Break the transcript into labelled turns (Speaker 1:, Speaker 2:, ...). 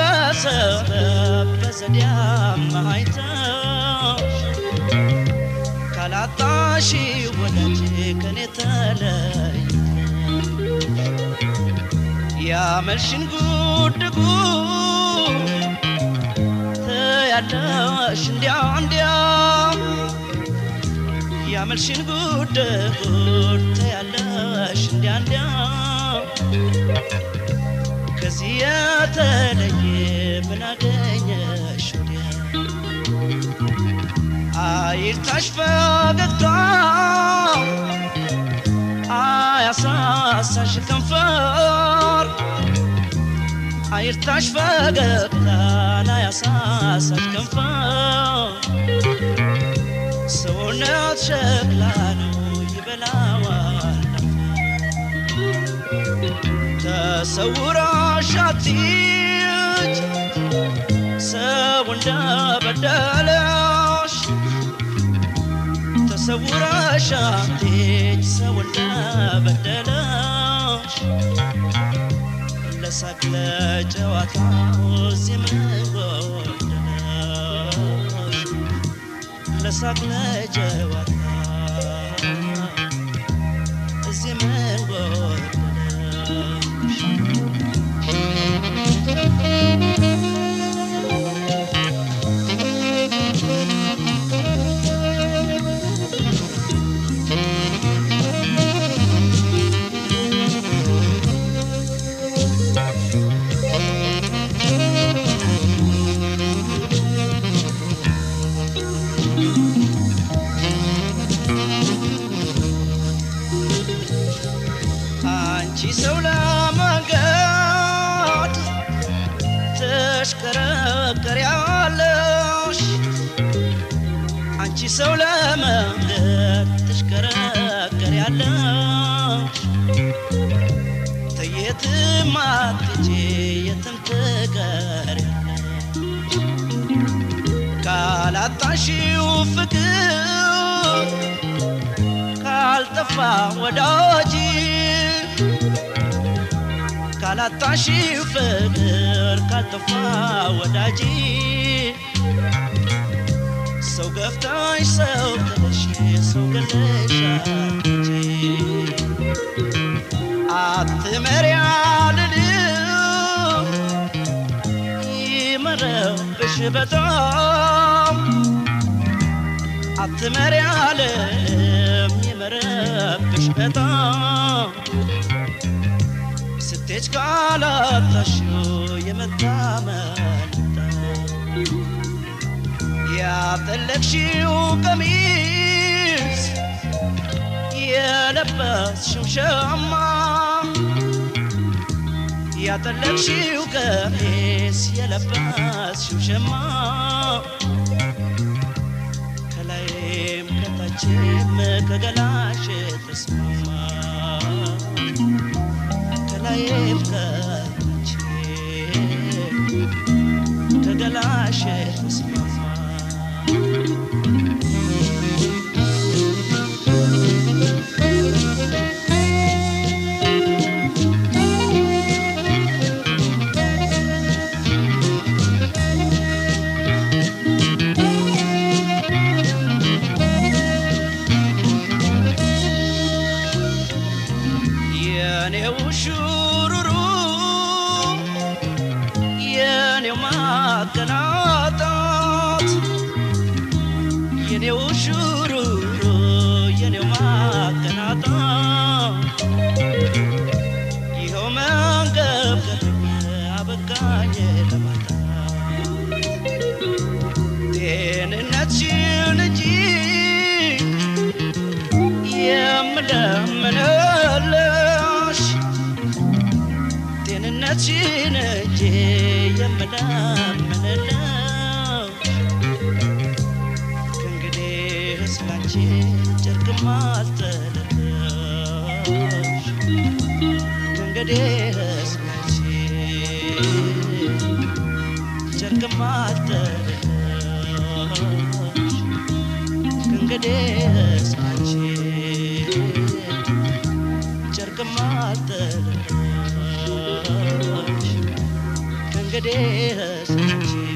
Speaker 1: በሰበብ በዘዴ አማሃይተሽ ካላጣሽ ወዳጅ ከኔ ተለይተሽ ያመልሽን ጉድ ጉድ ትያለሽ እንዲያ እንዲያ ያመልሽን ጉድ ጉድ ትያለሽ እንዲያ እንዲያ ከዚህ የተለየ ምን አገኘሽ ወዲያ አይርታሽ ፈገግታ አያሳሳሽ ከንፈር አይርታሽ ፈገግታን አያሳሳሽ ከንፈር ሰውነት ሸክላ ነው ይበላዋል ተሰውራሽ አትሂጅ ሰው እንደበደለሽ ተሰውረሽ አትሂጅ ሰው እንደበደለሽ ለሳቅ ለጨዋታ እዚህ ምን ጎደለሽ ለሳቅ ለጨዋታ እዚህ ምን ጎደለሽ አንቺ ሰው ለመንገድ ትሽከረከሪያለሽ አንቺ ሰው ለመንገድ ትሽከረከሪያለሽ ተየትም አትሄጂ የትም ትቀሪያለሽ ካላጣሽው ፍቅር ካልጠፋ ወዳጅ ካላጣሽው ፍቅር ካልጠፋ ወዳጅ ሰው ገፍታሽ ሰው ጥለሽ ሰው ገለሽ አትሂጂ አትመሪያ ልልም ይመረብሽ በጣም አትመሪ አለም ይመረብሽ በጣም ስትሄጅ ካላጣሽው የመታመንታ ያጠለቅሽው ቀሚስ የለበስሽው ሸማ ያጠለቅሽው ቀሚስ የለበስሽው ሸማ ከላይም ከታችም ከገላሽ ተስማማ ከላይም ከታች ከገላሽ ተስማማ የኔው ሹሩሩ የኔው ማቀናጣት የኔው ሹሩሩ የኔው ማቀናጣት ይኸው መንገብገብ አበቃኝ ለማጣት ጤንነትሽን እንጂ የምለምንልሽ ጤንነትሽን እንጂ የምለምንልሽ ከእንግዲህ ስላንቺ ጨርቅም አልጥልልሽ ከእንግዲህ ስላንቺ ጨርቅም አልጥልልሽ ከእንግዲህ ስላንቺ ጨርቅም አልጥልልሽ እንግዲህ አንቺ